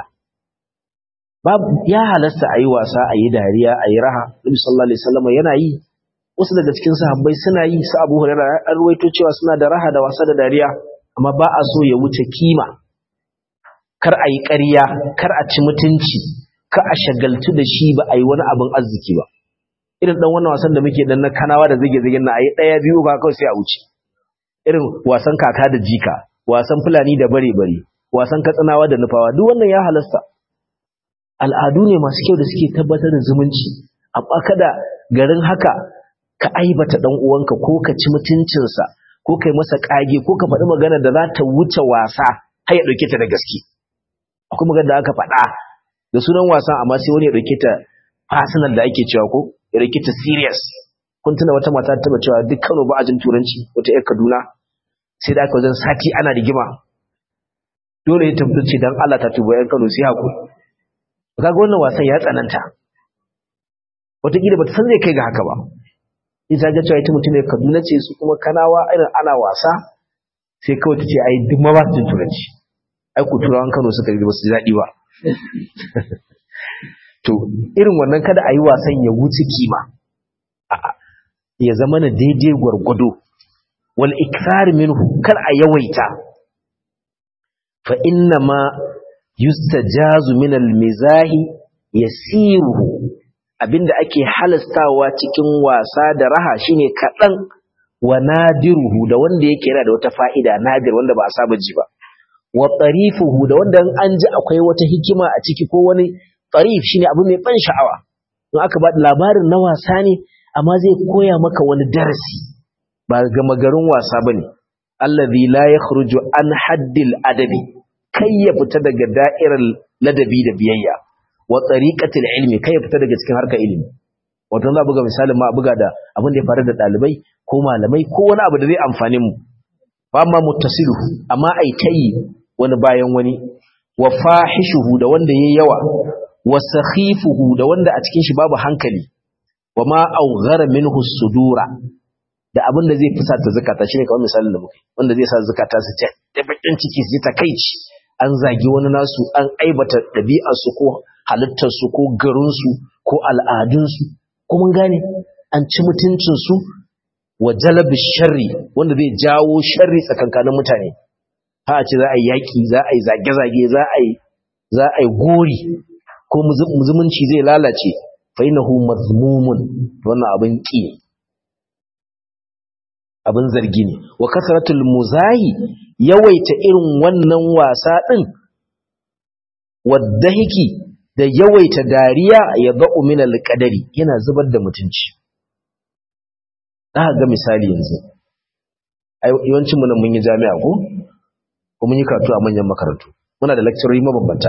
ya halasta a yi wasa a yi dariya a yi raha nabi sallallahu alaihi wasallam yana yi wasu daga cikin sahabbai suna yi su abu hurairah an ruwaito cewa suna da raha da wasa da dariya amma ba a so ya wuce kima kar a yi ƙarya kar a ci mutunci ka a shagaltu da shi ba a yi wani abin arziki ba irin dan wannan wasan da muke dan na kanawa da zage zagen na ayi daya biyu ba kawai sai a wuce irin wasan kaka da jika wasan fulani da bare bare wasan katsinawa da nufawa duk wannan ya halasta al'adu ne masu kyau da suke tabbatar da zumunci amma kada garin haka ka aibata dan uwanka ko ka ci mutuncinsa ko kai masa kage ko ka faɗi magana da za ta wuce wasa har ya ɗauke ta da gaske akwai magana da aka faɗa da sunan wasan amma sai wani ya ɗauke ta personal da ake cewa ko ya ɗauke ta serious kun tuna wata mata taba cewa duk Kano ba a jin turanci wata ƴar Kaduna sai da aka wajen sati ana rigima dole ya tabbace dan Allah ta tuba ƴan Kano sai hakuri kaga wannan wasan ya tsananta wataƙila ba ta san zai kai ga haka ba ita ga cewa ita mutum ne Kaduna ce su kuma Kanawa irin ana wasa sai kawai ta ce ai duk ma ba su jin turanci ai ku turawan Kano suka yi ba su daɗi ba to irin wannan kada a yi wasan ya wuce kima ya zama na daidai gwargwado wal ikthar minhu kar a yawaita fa inna ma yustajazu min al mizahi yasiruhu abinda ake halastawa cikin wasa da raha shine kaɗan wa nadiruhu da wanda yake yana da wata fa'ida nadir wanda ba a saba ji ba wa tarifuhu da wanda an ji akwai wata hikima a ciki ko wani tarif shine abu mai ban sha'awa in aka ba labarin na wasa ne amma zai koya maka wani darasi ba gama garin wasa bane allazi la yakhruju an haddil adabi kai ya fita daga da'irar ladabi da biyayya wa tariqatil ilmi kai ya fita daga cikin harkar ilimi wato za buga misalin ma buga da abin da ya faru da dalibai ko malamai ko wani abu da zai amfane mu ba ma muttasilu amma ai tayi wani bayan wani wa fahishuhu da wanda yayi yawa wa sakhifuhu da wanda a cikin shi babu hankali wa ma awghara minhu sudura da abin da zai fusata zakata shine kamar misalin da muke wanda zai sa zakata su ta da bakin ciki su ta kaici an zagi wani nasu an aibata dabi'ar su ko halittar su ko garin su ko al'adun su ko mun gane an ci mutuncin su wa jalabi sharri wanda zai jawo sharri tsakankanin mutane ha ce za a yi yaki za a yi zage-zage za a yi za a yi gori ko zumunci zai lalace fa innahu mazmumun wannan abin ki abin zargi ne wa kasratul muzahi yawaita irin wannan wasa din wadahiki da yawaita dariya ya ba'u min alqadari yana zubar da mutunci aka ga misali yanzu yawancin mu nan mun yi jami'a ko ko mun yi karatu a manyan makarantu muna da lecturer mabambanta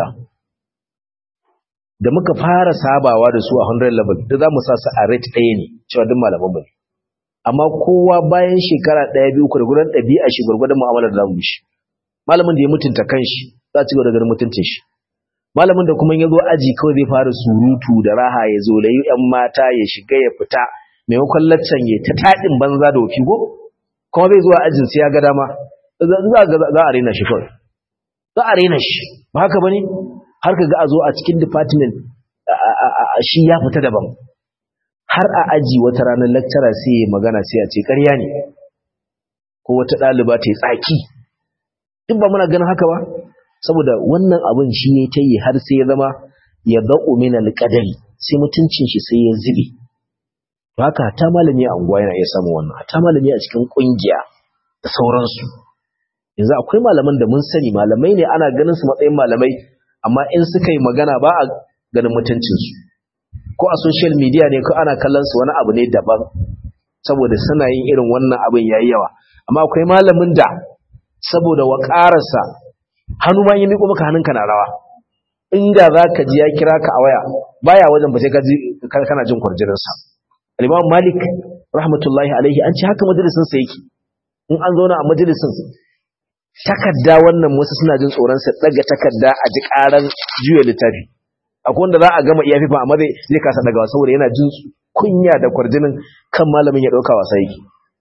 da muka fara sabawa da su a 100 level da za mu sa su a rate ɗaya ne cewa duk malaman mu amma kowa bayan shekara ɗaya biyu ku da gudan ɗabi'a shi gwargwadon mu'amalar da zamu shi malamin da ya mutunta kanshi za a ci gaba da ganin mutuncin shi malamin da kuma ya zo aji kawai zai fara surutu da raha ya zo layi yan mata ya shiga ya fita maimakon laccan ya ta taɗin banza da wofi ko kuma zai zuwa ajin sai ya ga dama za a raina shi kawai za a raina shi ba haka bane har ka ga a zo a cikin department shi ya fita daban har a aji wata ranar lecturer sai ya magana sai ya ce ƙarya ne ko wata ɗaliba ta yi tsaki duk ba muna ganin haka ba saboda wannan abin shi ya ta yi har sai ya zama ya ba'u min alƙadari sai mutuncin shi sai ya zube haka ta malami a unguwa yana iya samun wannan ta malami a cikin ƙungiya da sauransu yanzu akwai malaman da mun sani malamai ne ana ganin su matsayin malamai amma in suka yi magana ba a ganin mutuncinsu ko a social media ne ko ana kallon su wani abu ne daban saboda suna yin irin wannan abin yayi yawa amma akwai malamin da saboda waƙararsa hannu ma yi miƙo maka hannunka na rawa inda za ka ji ya kira ka a waya baya wajen ba sai ka ji kana jin kwarjininsa al-imam malik rahmatullahi alaihi an ce haka majalisin sa yake in an zauna a majalisin takarda wannan wasu suna jin tsoron sa daga takarda a ji karan juya littafi akwai wanda za a gama iya fifa amma zai kasa dagawa saboda yana jin kunya da kwarjinin kan malamin ya dauka wasa yake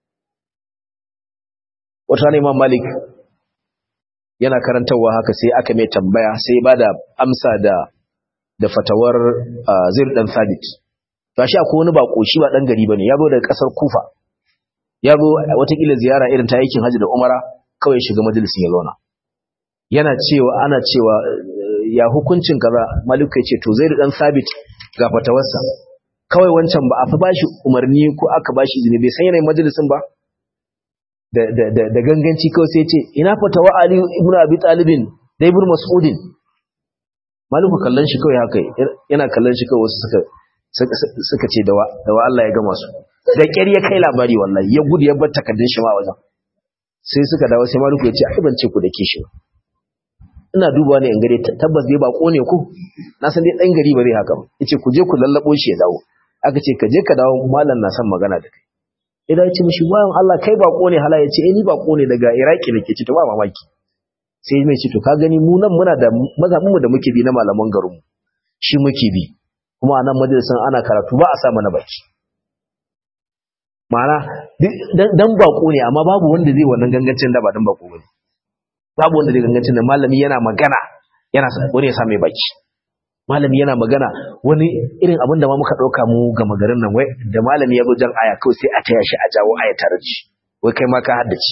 wata ne imam malik yana karantarwa haka sai aka mai tambaya sai ba da amsa da da fatawar zir dan sabit gashi akwai wani bako shi ba dan gari bane yazo daga kasar kufa yazo watakila ziyara irin ta aikin haji da umara kawai shiga majalisin ya zauna yana cewa ana cewa ya hukuncin kaza maliku ya ce to zai dan sabit ga fatawarsa kawai wancan ba a fa bashi umarni ko aka bashi izini bai san yanayin majalisin ba da ganganci kawai sai ce ina fatawa Ali ibn Abi Talibin da ibn Mas'udin maliku kallon shi kawai haka yana kallon shi kawai wasu suka suka ce da wa Allah ya gama su da ƙyar ya kai labari wallahi ya gudu ya bar takardun shi ma wajen sai suka dawo sai maliku ya ce ai ban ce ku da ke shi ina dubawa ne in gare tabbas dai bako ne ku na san dai dan gari ba zai haka ba yace ku je ku lallabo shi ya dawo aka ce ka je ka dawo mallan na son magana da kai idan ce mishi bayan Allah kai bako ne hala ya ce eh ni bako ne daga Iraki nake ce to ba mamaki sai mai ce to ka gani mu nan muna da mazhabinmu da muke bi na malaman garinmu shi muke bi kuma anan majalisan ana karatu ba a sa mana baki ma'ana dan bako ne amma babu wanda zai wannan gangancin da ba dan bako bane babu wanda zai gangancin da malami yana magana yana wani ya sa mai baki malami yana magana wani irin abin da ma muka ɗauka mu ga magarin nan wai da malami ya zo jan aya kawai sai a taya shi a jawo aya tare da shi wai kai ma ka haddace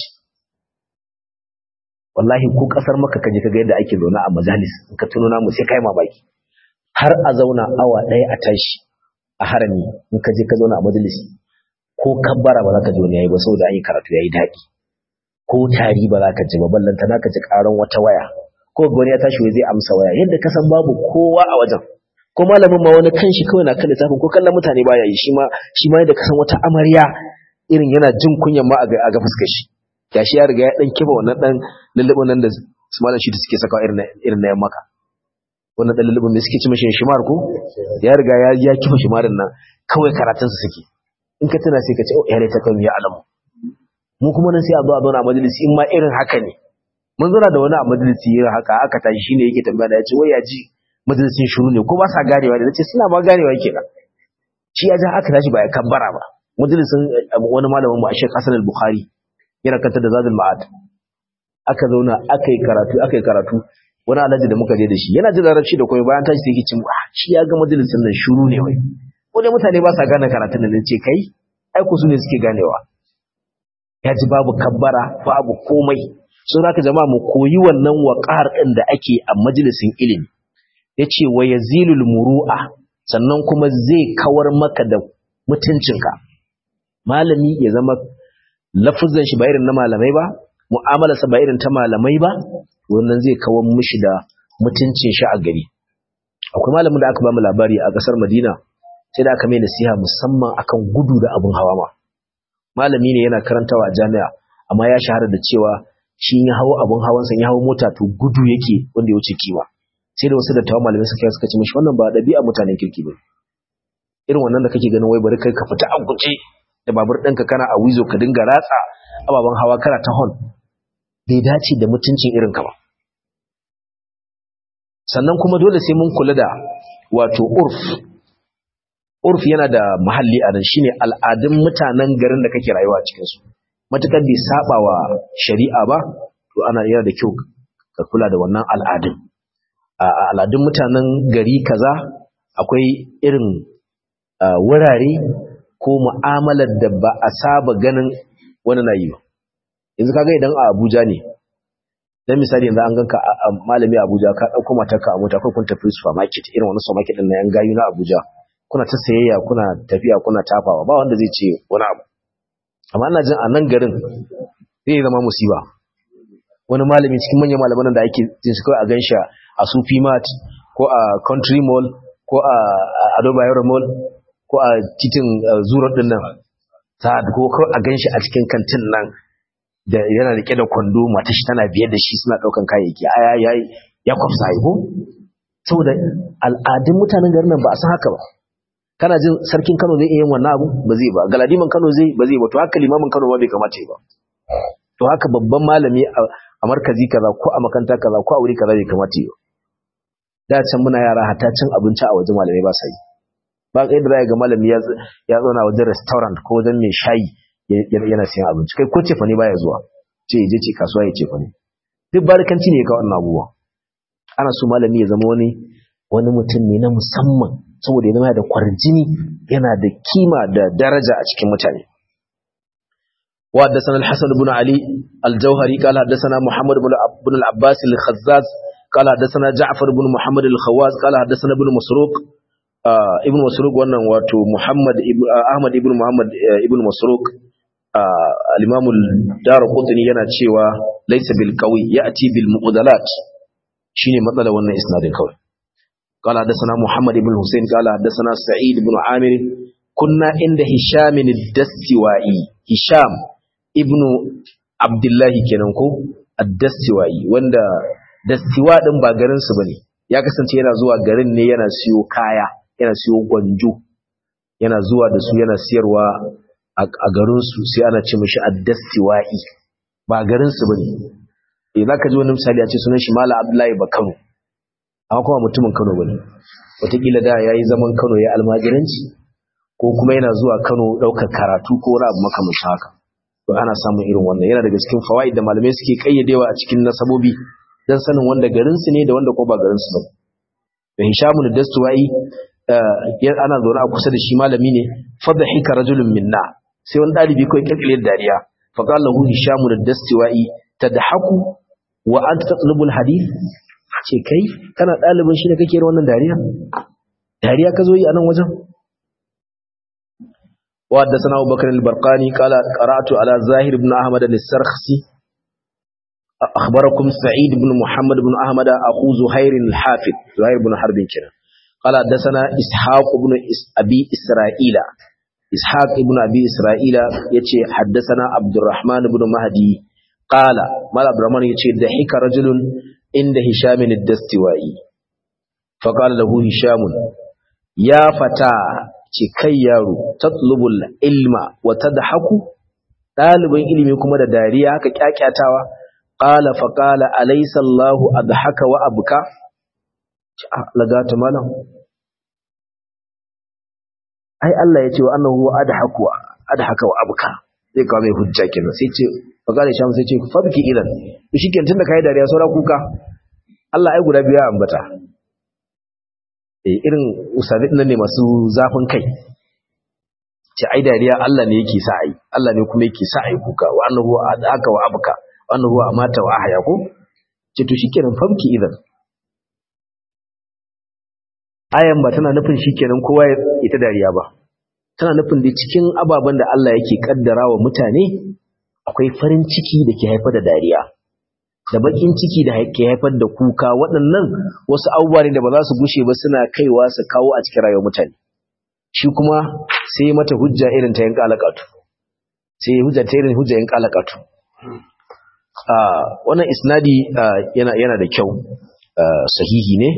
wallahi ko kasar maka kaje kaga yadda ake zauna a majalis in ka tuno namu sai kai mamaki har a zauna awa ɗaya a tashi a harami in ka je ka zauna a majalisi ko kabbara ba za ka ji wani yayi ba saboda an yi karatu yayi daɗi ko tari ba za ka ji ba ballanta na ka ji ƙaran wata waya ko wani ya tashi wai zai amsa waya yadda ka san babu kowa a wajen ko malamin ma wani kanshi kawai na kan littafin ko kallon mutane baya yi shi ma shi ma yadda ka san wata amarya irin yana jin kunyan ma a ga fuskar shi gashi ya riga ya dan kiba wannan dan lullubin nan da su malam shi da suke sakawa irin irin na yamma wannan dan lullubin da suke ci mashi shimar ko ya riga ya ya kifa shimarin nan kawai karatun su suke in ka tana sai ka ce oh ya ta kan ya alamu mu kuma nan sai a zo a zauna a majalisi in ma irin haka ne mun zauna da wani a majalisi irin haka aka tashi shine yake tambaya da ya ce wai ya ji majalisin shuru ne ko ba sa ganewa da nace suna ma ganewa kenan shi ya ja aka tashi ba ya kabbara ba majalisin wani malamin mu a Sheikh Hassan al-Bukhari yana kanta da Zadul Ma'ad aka zauna aka yi karatu aka yi karatu wani alhaji da muka je da shi yana jin larabci da koyi bayan tashi sai yake cin ah shi ya ga majalisin nan shuru ne wai ko dai mutane ba sa gane karatun nan ce kai ai ku su ne suke ganewa ya ji babu kabbara babu komai so zaka jama'a mu koyi wannan waqar din da ake a majalisin ilimi yace wa yazilul muru'a sannan kuma zai kawar maka da mutuncinka malami ya zama lafuzan shi ba irin na malamai ba mu'amalarsa ba irin ta malamai ba wannan zai kawar mishi da mutuncin shi a gari akwai malamin da aka ba mu labari a kasar Madina sai da aka mai nasiha musamman akan gudu da abun hawa ma malami ne yana karantawa a jami'a amma ya shahara da cewa shi ya hawo abun hawan sa ya hawo mota to gudu yake wanda ya wuce kima sai da wasu dattawan malamai suka suka ce mishi wannan ba dabi'a mutanen kirki ba irin wannan da kake ganin wai bari kai ka fita a guje da babur ɗinka kana a wizo ka dinga ratsa ababen hawa kana ta hon bai dace da mutuncin irin ka ba sannan kuma dole sai mun kula da wato urf urf yana da mahalli a nan shine al'adun mutanen garin da kake rayuwa a cikin su matukar bai saba wa shari'a ba to ana yana da kyau ka kula da wannan al'adun a al'adun mutanen gari kaza akwai irin wurare ko mu'amalar da ba a saba ganin wani na yi ba yanzu kaga idan a Abuja ne dan misali yanzu an ganka malami a Abuja ka dauko matarka a mota ko kun tafi supermarket irin wani supermarket din na yan gayu na Abuja kuna ta sayayya kuna tafiya kuna tafawa ba wanda zai ce wani abu amma ina jin a nan garin zai zama musiba wani malami cikin manyan malaman da ake jin su kawai a gansha a Sufi Mart ko a Country Mall ko a Ado Bayero Mall ko a titin Zuro din nan sa'ad ko kawai a ganshi a cikin kantin nan da yana rike da kwando mata shi tana biye da shi suna daukan kayayyaki aya ya ya kwafsa ko saboda al'adun mutanen garin nan ba a san haka ba kana jin sarkin Kano zai iya yin wannan abu ba zai ba galadiman Kano zai ba zai ba to haka limamin Kano ba bai kamata ba to haka babban malami a markazi kaza ko a makanta kaza ko a wuri kaza bai kamata ba da can muna yara hata cin abinci a wajen malamai ba sa yi ba kai da ga malami ya ya zauna wajen restaurant ko wajen mai shayi yana siyan abinci kai ko cefa ne baya zuwa ce je ce kasuwa ya cefa ne duk barkanci ne ka wannan abubuwa ana so malami ya zama wani wani mutum ne na musamman saboda ya zama da kwarjini yana da kima da daraja a cikin mutane وحدثنا الحسن بن علي الجوهري قال حدثنا محمد بن العباس الخزاز قال حدثنا جعفر بن محمد الخواز قال حدثنا ابن مسروق ibn masruq wannan wato muhammad ahmad ibn muhammad ibn masruq al-imam ad-darqutni yana cewa laysa bil qawi ya'ti bil muqdalat shine matsala wannan isnadin kawai قال حدثنا محمد بن حسين قال حدثنا سعيد بن عامر كنا عند هشام الدستوائي هشام ابن عبد الله kenan ko ad-dastiwai wanda dastiwa din ba garin su bane ya kasance yana zuwa garin ne yana siyo kaya yana siyo gwanjo yana zuwa da su yana siyarwa a garinsu sai ana ce mashi addasiwa'i ba garinsu ba ne eh za ka ji wani misali a ce sunan shi mala abdullahi ba kano amma kuma mutumin kano ba ne wataƙila da ya yi zaman kano ya almajiranci ko kuma yana zuwa kano ɗaukar karatu ko wani abu makamashin haka to ana samun irin wannan yana daga cikin fawaid da malamai suke ƙayyadewa a cikin nasabobi don sanin wanda garinsu ne da wanda ko ba garinsu ba da hishamu da dastuwa'i ana zaune a kusa da shi malami ne fadda hika rajulun minna sai wani ɗalibi kawai kirkire da dariya faƙa lahu hishamu da dastuwa'i ta da haku wa an ta tsalubul hadith ce kai kana ɗalibin shi ne kake yin wannan dariya dariya ka zo yi a nan wajen وحدثنا أبو بكر البرقاني قال قرأت على زاهر بن أحمد السرخسي أخبركم سعيد بن محمد بن أحمد أخو زهير الحافظ زهير بن حرب كنا قال حدثنا إسحاق بن أبي إسرائيل إسحاق بن أبي إسرائيل يتي حدثنا عبد الرحمن بن مهدي قال مال عبد الرحمن يتي ضحك رجل عند هشام الدستوائي فقال له هشام يا فتى ce kai yaro tatlubul ilma wa tadhaku dalibin ilimi kuma da dariya haka kyakyatawa qala fa qala alaysa Allahu adhaka wa abka lagata malam ai Allah ya ce wa annahu adhaku adhaka wa abka zai kawo mai hujja kenan sai ce fa qala sham sai ce fabki ilan to shikenan tunda kai dariya saura kuka Allah ai guda biya ambata irin usabit nan ne masu zafin kai ce ai dariya Allah ne yake sa ai Allah ne kuma yake sa ai kuka wa annahu aka wa abka wa annahu amata wa ahya ko ce to shikenan famki idan ayan ba tana nufin shikenan kowa ya ita dariya ba tana nufin da cikin ababen da Allah yake kaddara wa mutane akwai farin ciki da ke haifar da dariya da bakin ciki da ke haifar da kuka waɗannan wasu abubuwa ne da ba za su gushe ba suna kaiwa su kawo a cikin rayuwar mutane shi kuma sai mata hujja irin ta yin kalakatu sai hujja ta irin hujja yin kalakatu wannan isnadi yana yana da kyau sahihi ne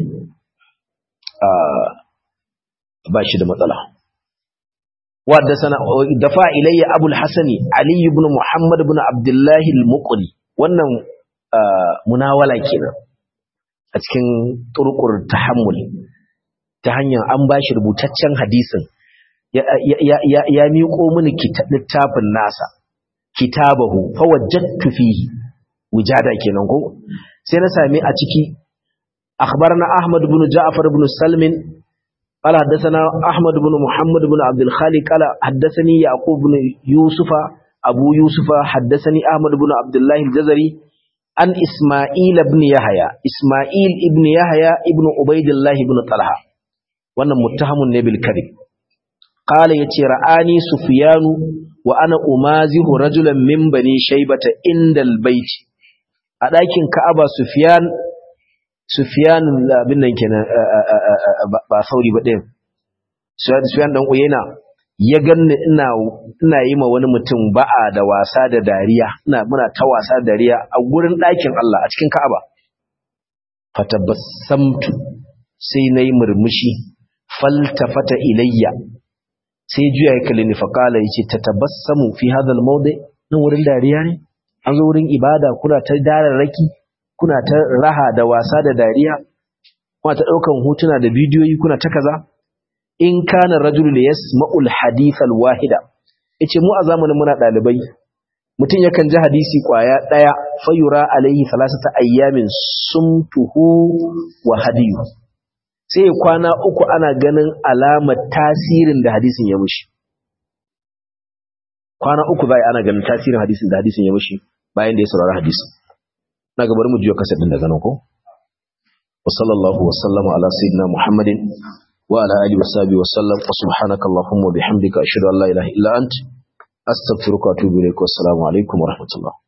ba shi da matsala wadda sana dafa ilayya abul hasani ali ibn muhammad ibn abdullahi al-muqri wannan munawala kenan a cikin turkur tahammul ta hanyar an bashi rubutaccen hadisin ya miƙo mini littafin nasa kitabahu fa wajadtu fihi wujada kenan ko sai na sami a ciki akhbarna ahmad ibn ja'far ibn salmin قال حدثنا أحمد بن محمد بن عبد الخالق قال حدثني يعقوب بن يوسف أبو يوسف حدثني أحمد بن عبد الله الجزري an Ismail ibn Yahya Ismail ibn Yahya ibn Ubaidillah ibn Talha wannan muttahamun ne bil kadhib qala yace ra'ani Sufyanu wa ana umazihu rajulan min bani shaybata indal bait a dakin Ka'aba Sufyan Sufyan abin nan kenan ba sauri ba din Sufyan dan Uyena ya ganni ina ina yi ma wani mutum ba'a da wasa da dariya ina muna ta wasa da dariya a gurin ɗakin Allah a cikin Ka'aba fatabassamtu sai nayi murmushi faltafata ilayya sai juya ya kalle ni faqala yace tatabassamu fi hadha almawdi nan wurin dariya ne an zo wurin ibada kuna ta dararraki kuna ta raha da wasa da dariya kuna ta daukan hotuna da bidiyoyi kuna ta kaza in kana rajulu da yasma'ul hadith alwahida yace mu a zamanin muna dalibai mutum yakan ji hadisi kwaya daya fayura alaihi salasata ayyamin sumtuhu wa hadiyu sai kwana uku ana ganin alamar tasirin da hadisin ya mushi kwana uku bai ana ganin tasirin hadisin da hadisin ya mushi bayan da ya saurari hadisin na gabar mu jiyo kasar din daga nan ko wa sallallahu wa sallama ala sayyidina muhammadin وعلى آله وصحبه وسلم وسبحانك اللهم وبحمدك أشهد أن لا إله إلا أنت أستغفرك وأتوب إليك والسلام عليكم ورحمة الله